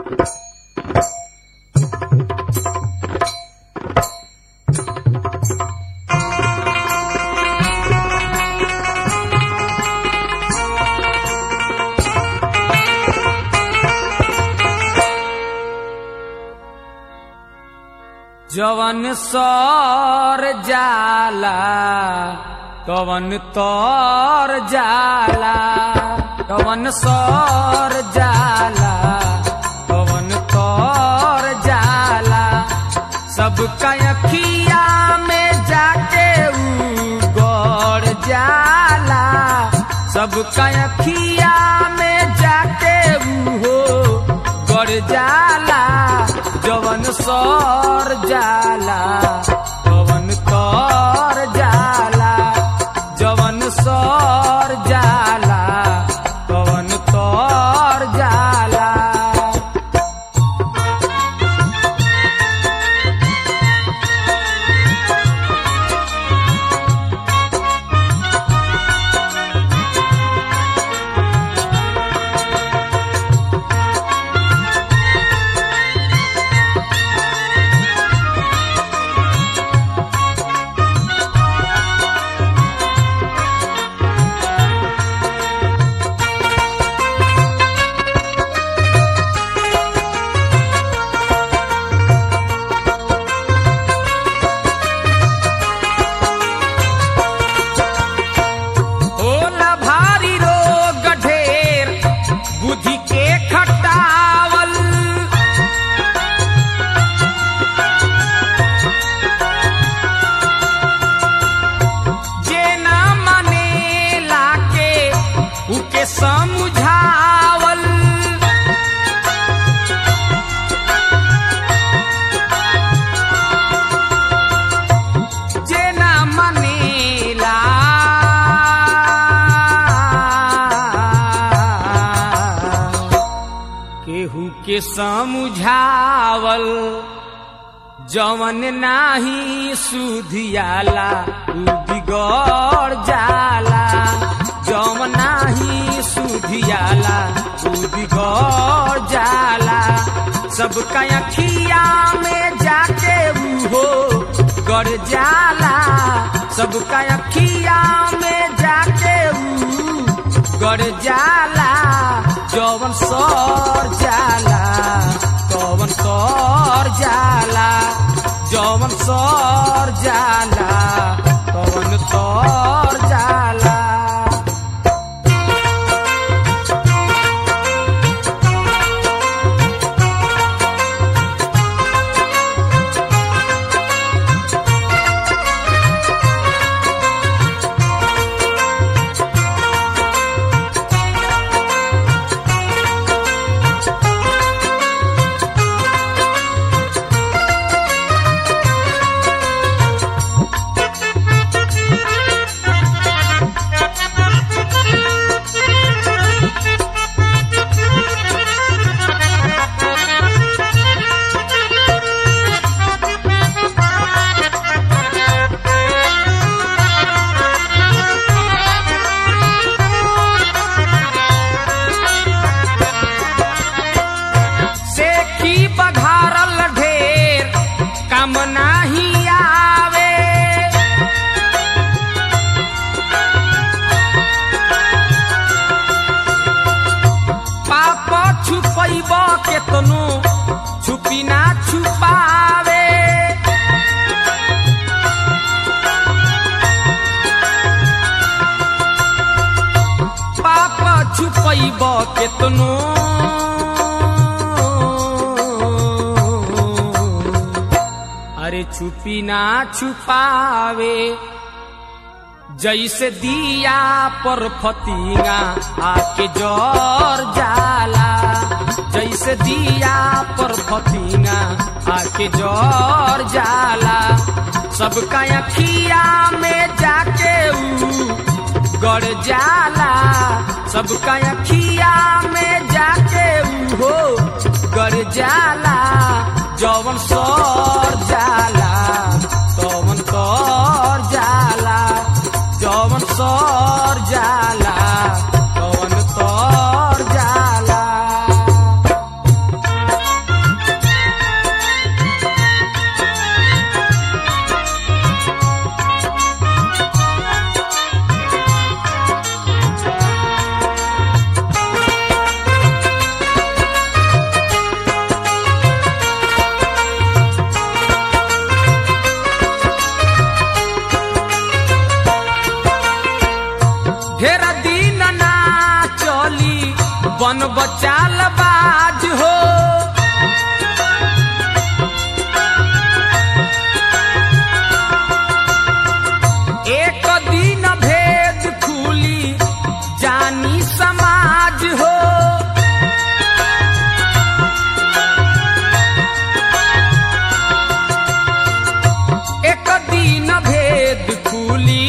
जवन सर जाला कवन तोर जाला कवन सर जाला कवन तोर जाला सबका अखिया में जाके ऊ गौर जाला सबका अखिया में जाके ऊ हो गौर जाला जवन सर जाला कवन तोर जाला जवन सर जाला कवन तोर जाला होला भारी रोग ढेर बुद्धि के खटावल जे ना माने लाके उके समझावल जे ना मनेला केहू के समझावल जवन नाही सुधियाला उ बिगड़ जाला जवन नाही सुधियाला उ बिगड़ जाला सबका अखिया में जाके ऊ हो गड़ जाला सबका अखिया में जाके ऊ गड़ जाला जवन सर जाला कवन सर जाला जवन सर जाला कवन सर जाला सेखी बघारल ढेर काम नाही आवे पाप छुपैब केतनो छुपी ना छुपावे पाप छुपैब केतनो अरे छुपी ना छुपावे जैसे दिया पर फतिंगा आके जोर जाला जैसे दिया पर फतिंगा आके जोर जाला सबका अखिया में जाके ऊ गड़ जाला सबका अखिया में जाके ऊ हो गड़ जाला जवन सर जाला तवन तोर जाला जवन सर जाला तवन तोर जाला बन बचाल बाज हो एक दिन भेद खुली जानी समाज हो एक दिन भेद खुली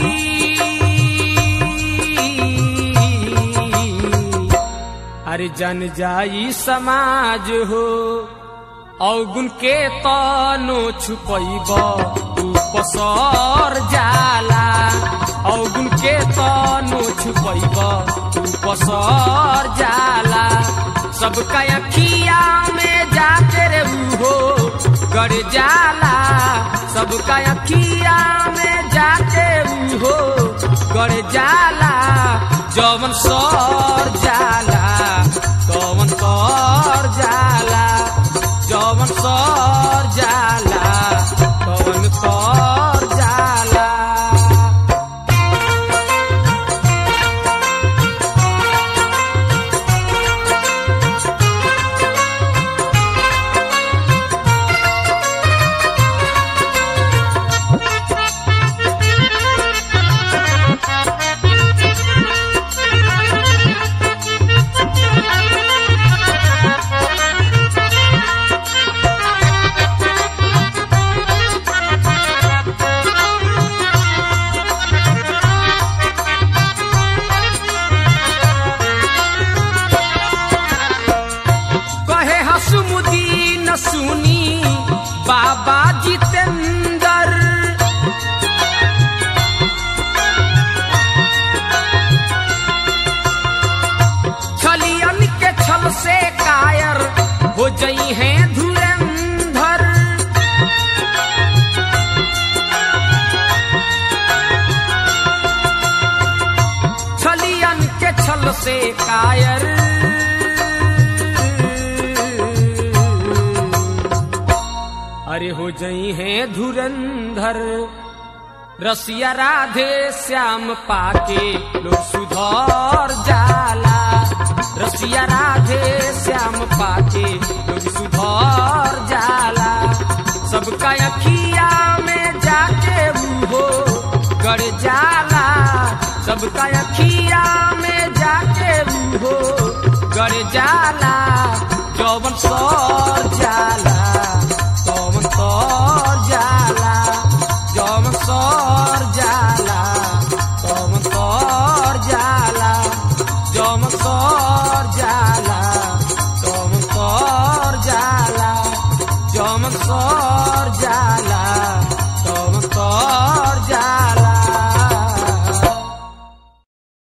अरे जन जाई समाज हो अवगुण के तनो छुपैब तू पसर जाला अवगुण के तनो छुपैब तू पसर जाला सबका अखिया में जाके रे हो गड़ जाला सबका अखिया में जाके हो गड़ जाला जवन सर जाला तवन सर जाला जवन सर जाला तवन सर जाला कहे हसमुदीन सुनी बाबा जितेंद्र छलियन के छल से कायर हो जई हैं धुरंधर छलियन के छल से कायर अरे हो जई हैं धुरंधर रसिया राधे श्याम पाके लोग सुधर जाला रसिया राधे श्याम पाके लोग सुधर जाला सबका अखिया में जाके हो गड़ जाला सबका अखिया में जाके हो गड़ जाला जौवन सर जाला तौवन सर जाला जौवन सर जाला तौवन सर जाला जौवन सर जाला तौवन सर जाला जौवन सर